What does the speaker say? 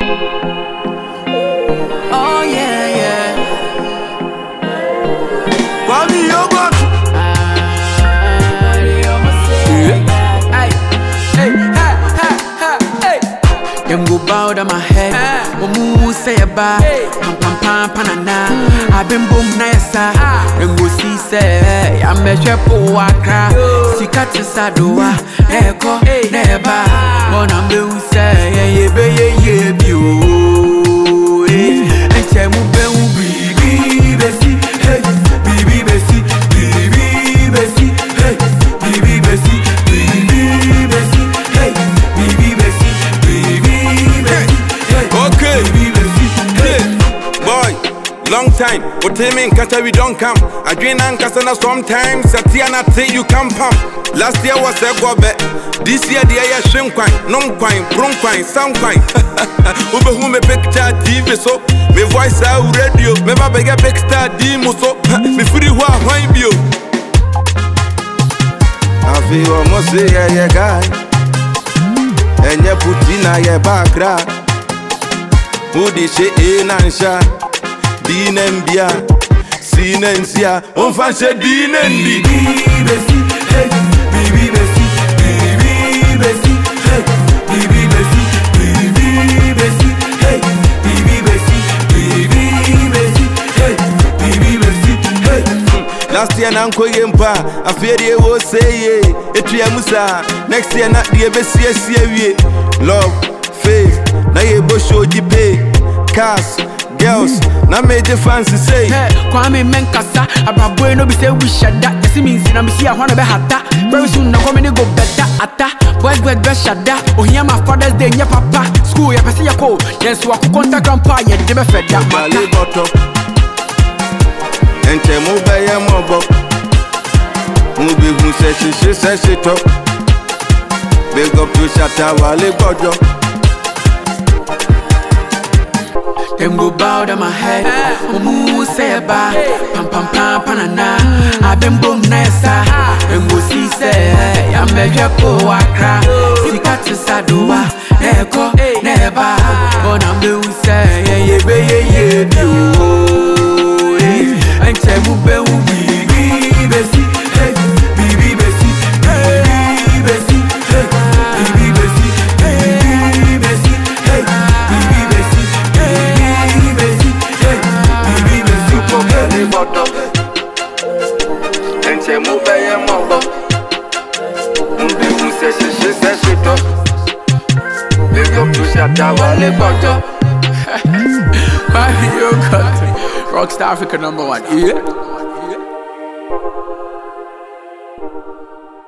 Oh yeah, yeah. Kwame Yogurt. Hey, hey, hey, hey, hey, hey. Them go bow down my head. Omu say a ba. Pam pam pam panana. I been boom na yesa. Them go see say I measure po wakra. Sika tisadoa. Eko neba. Mona me u say yeah yeah be yeah yeah bi o. Enche mu be u bibi besi. Hey, bibi besi. Bibi besi. Hey, bibi besi. Bibi besi. Hey, bibi besi. Bibi besi. Hey, Okay. bibi besi. Hey. Boy, long time. What time in Kata we don't come. I drink and Kasana sometimes. Satiana say you come pump. Last year was a gobe. This year the air shrimp quine, non quine, bron quine, some quine. Ube who me picture TV so. Me voice out radio. Me baba get big star demo so. Me free wa wine bio. I feel almost say yeah yeah guy. And you put in a yeah background. Wodi hyɛ A na nhyɛ D na mbia C na nsia Ɔmfa nhyɛ D na ndi Bibi besi, hey, bibi besi, bibi besi, hey, bibi besi, bibi besi, hey, bibi besi, bibi besi, hey, bibi besi, hey. Last year na nkɔ yie mpa afei deɛ ɛwɔ sɛ yie ɛtua mu saa Next year na deɛ bɛsiesie wie Love, faith, na yɛbɔ show gye pay Cars, girls, na megye fancy sei Hey, Kwame Menkasa, Abraboy no be say we shut that. You see me in I'm see I wanna be hata. Very soon na come go better ata. Boys boys be shut that. Oh here my father's day, yeah papa. School ya pese ya ko. Yes, wa ku contact grandpa ya de be fed that Bale mata. bɔtɔ Ɛnkyɛ mo bɛyɛ mɔbɔ Mo bi hu sɛ hyehye sɛ hyetɔ Big up to Shatta Wale gbɔdɔ Them go bow down my head. Omu say ba. Pam pam pam panana. I been boom nessa. Them go see say I'm a jepo wakra. Sika tisadoa. Eko neba. But I'm the say yeah yeah be yeah yeah bi o. Enche mu be u bibi besi. Hey, bibi besi. Bibi besi. Hey, bibi besi. Bibi besi. Hey, bibi besi. Bibi besi. Hey, bibi besi. Bale bɔtɔ Ɛnkyɛ mo bɛyɛ mɔbɔ Mo bi hu sɛ hyehye sɛ hyetɔ Big up to Shatta Wale gbɔdɔ Mario Country. Rockstar Africa number one. Yeah.